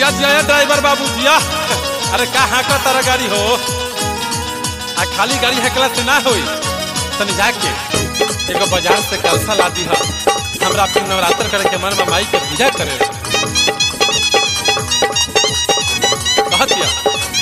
जिया जिया ड्राइवर बाबू जिया अरे का हाँका तारा गाड़ी हो आ खाली गाड़ी हकला से ना होई तनी जाके एगो बाजार से कलसा ला दी हमरा अपने नवरात्र करे के मन में माई के पूजा करे कहत या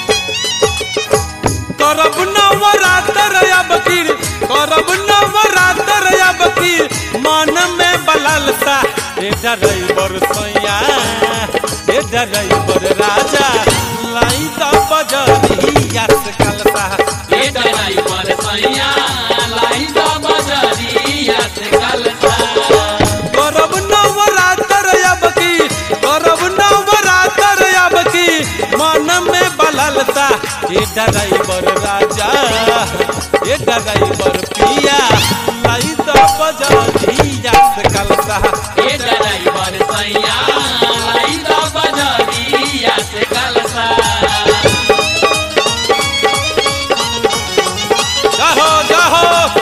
करब नवरात्र अब की करब नवरात्र अब की मन में बललसा ए ड्राइवर सैया ए ड्राइवर राजा लाई द बजरिया से कलसा ए ड्राइवर सैया लाई द बजरिया से कलसा करब नवरात्र अब की करब नवरात्र अब की मन में बललता ए ड्राइवर राजा ए ड्राइवर पिया लाई द बजरिया से कलसा ए ड्राइवर सैया लाई द बजरिया से कलसा जाहो जाहो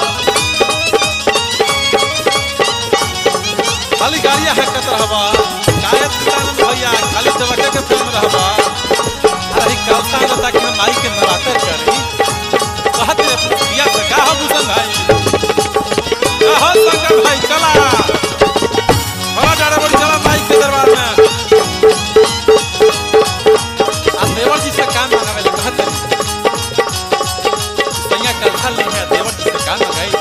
खाली गाड़िया हकत रहबा गायक किसान भैया खाली चवके के फिल्म रहबा अरे कलसा न ताकि हम माई के नवरात्र करी कहत रे पिया से का हो भूषण भाई कहो शंकर भाई चला बड़ा डारा बड़ी चला माई के दरबार में आ देवर जी से काम मांगावे ले कहत रे सैया कलसा ले है देवर जी से काम मंगाई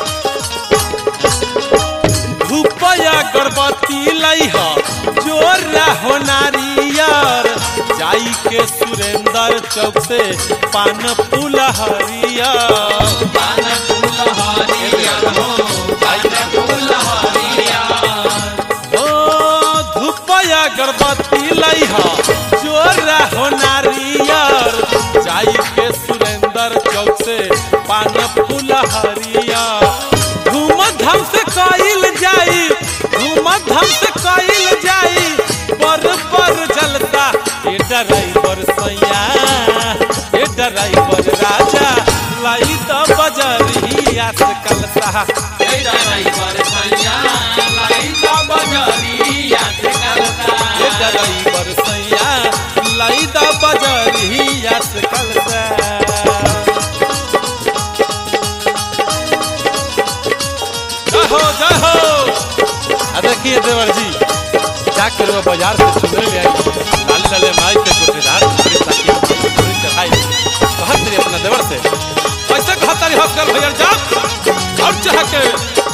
धूपया गर्भवती लइह जोर रहो नारियर जाई के सुरेंद्र चौक से पान फूल हरियर पान फूल हरिया हो पान फूल हरिया ओ धूपया गर्भवती लइह जोर रहो नारियर जाई के सुरेंद्र चौक से पान फूल हरियर धूम धाम से कइल जाई धूम धाम से कइल जाई पर पर जलता ए ड्राइवर सैया ए ड्राइवर राजा लाई द बजरिया से कलसा ए ड्राइवर सैया लाई द बजरिया से कलसा ए ड्राइवर सैया लाई द बजरिया से कलसा जाहो जाहो आ देखिए देवर जी जाकर वो बाजार से चुनरी ले आई लाल लाले माई के गोटेदार चुनरी ताकि चुनरी चढ़ाई कहत रही अपना देवर से कैसे कहत रही हफ्कर भैया जा और चाह के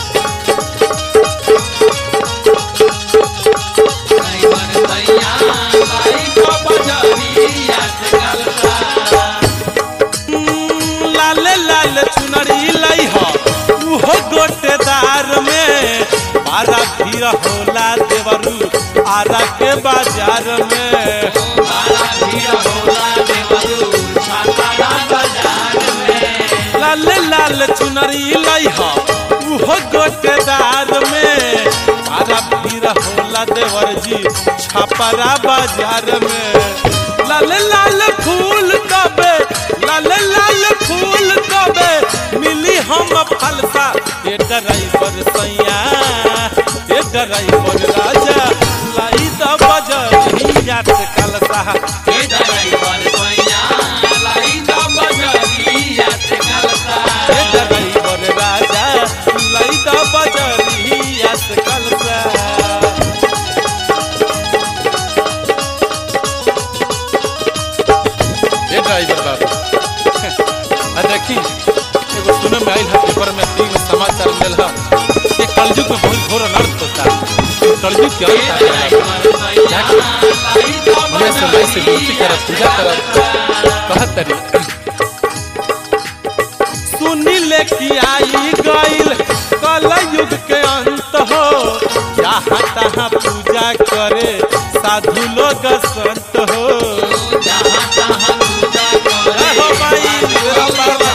ड्राइवर सैया लाई द बजरिया से कलसा हम्म, लाले लाल चुनरी लई हो उहो गोटेदार में बारा भीड़ होला देवरू आरा के बाजार में बारा भीड़ होला देवरू छाता बाजार में लाल लाल चुनरी लई हो उहो गोटेदार में बारा भीड़ होला देवर जी छपरा बाजार में लाल लाल फूल कबे लाल लाल फूल कबे मिली हम फलसा ए ड्राइवर सैया ए ड्राइवर राजा लाई द बजरिया से कलसा ए ड्राइवर सैया लाई द बजरिया से कलसा ए ड्राइवर राजा लाई द बजरिया से कलसा ए ड्राइवर बाबू आ देखी एगो सुने में आइल है पेपर में तीन समाचार मिल है कि कलयुग में बहुत घोर अनर्थ होता है ये कलयुग के ए अंत आ गया ड्राइवर सैया लाई द हमें से माई से विनती करब पूजा करब कहत तरी सुनी ले कि आई गइल कलयुग के अंत हो जहाँ तहाँ पूजा करे साधु लोग संत हो जहाँ तहाँ पूजा करे हो भाई मेरा बाबा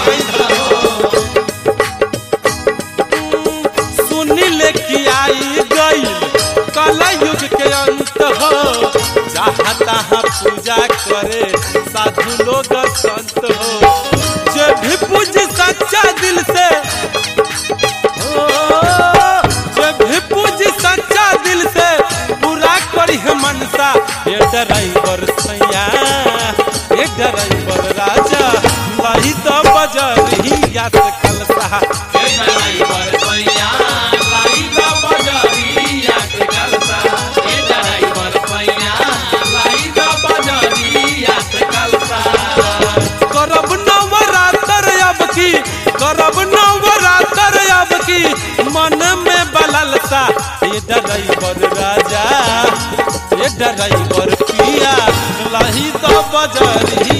सुनी ले कि आई गइल कलयुग के अंत हो जहाँ तहाँ पूजा करे साधु लोग संत हो जे भी पूज सच्चा दिल से ओ, जे भी पूज सच्चा दिल से पूरा करी है मनसा ये ड्राइवर सैया ये ड्राइवर राजा लाई तो बजरिया से कलसा ए ड्राइवर सैया लाई द बजरिया से कलसा ए ड्राइवर सैया लाई द बजरिया से कलसा करब नवरात्र अब की करब नवरात्र अब की मन में बललसा ये ड्राइवर राजा ये ड्राइवर पिया लाही तो बजरी